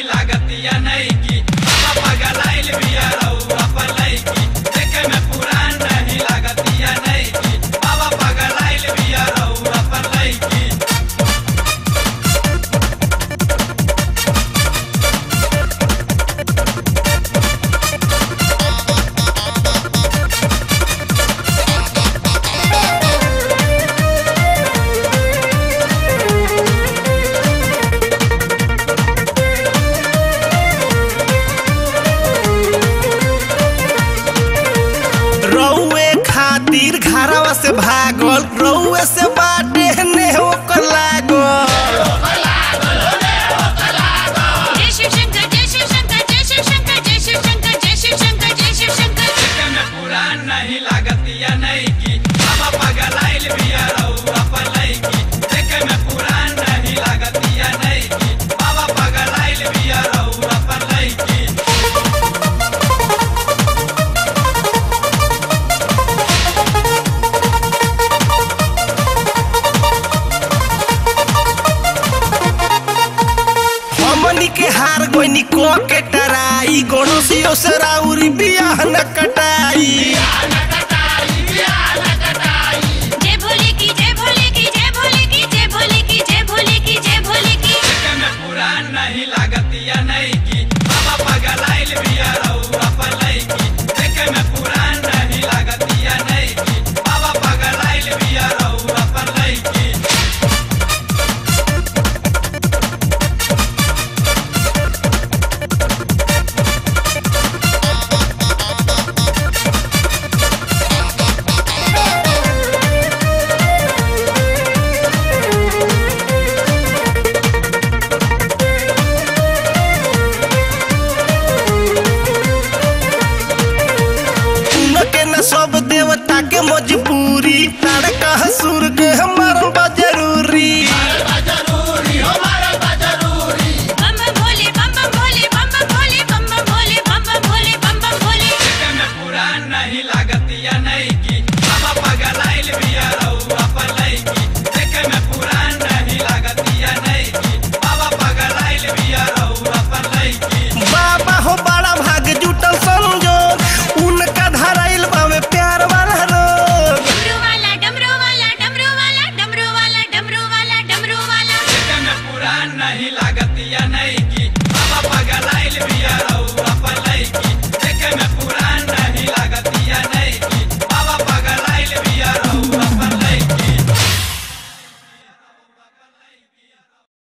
लागतिया नहीं की बाबा पगलाइल बिया रउआ पलैकी देखे में पुरान नहीं लागतिया नहीं की बाबा पगलाइल बिया रउआ पलैकी रउए खातिर घरवा से भागल रउए से बाटे ने ओकर लागल जय शिव शंकर जय शिव शंकर जय शिव शंकर जय शिव शंकर जय शिव शंकर जय शिव शंकर देखे में पुरान नहीं लागतिया नहीं की बाबा पगलाइल बिया रउआ पलैकी देखे में पुरान नहीं लागतिया नहीं की बाबा पगलाइल बिया रउआ पलैकी हमनी के हार गोइनी को के टराई गणोसियो से राउरी बियाह न कटाई जय भोले की जय भोले की जय भोले की जय भोले की जय भोले की जय भोले की देखे में पुरान नहीं लागतिया नहीं की बाबा पगलाइल बिया रउआ पलैकी देखे में पुरान नहीं लागतिया नहीं की बाबा पगलाइल बिया रउआ पलैकी उनके न सब देवता के मजबूरी तारका सुर के हमार बा जरूरी बम बम भोले बम बम भोले बम बम भोले बम बम भोले बम बम भोले बम बम भोले देखे में पुरान नहीं लागतिया नहीं की बाबा पगलाइल बिया रउआ पलैकी देखे में पुरान नहीं लागतिया नहीं की बाबा पगलाइल बिया रउआ पलैकी बाबा हो बड़ा भाग जुटल संजोग उनका धराइल बावे प्यार वाला रोग डमरू वाला डमरू वाला डमरू वाला डमरू वाला डमरू वाला डमरू वाला देखे में पुरान नहीं लागतिया नहीं की बाबा पगलाइल बिया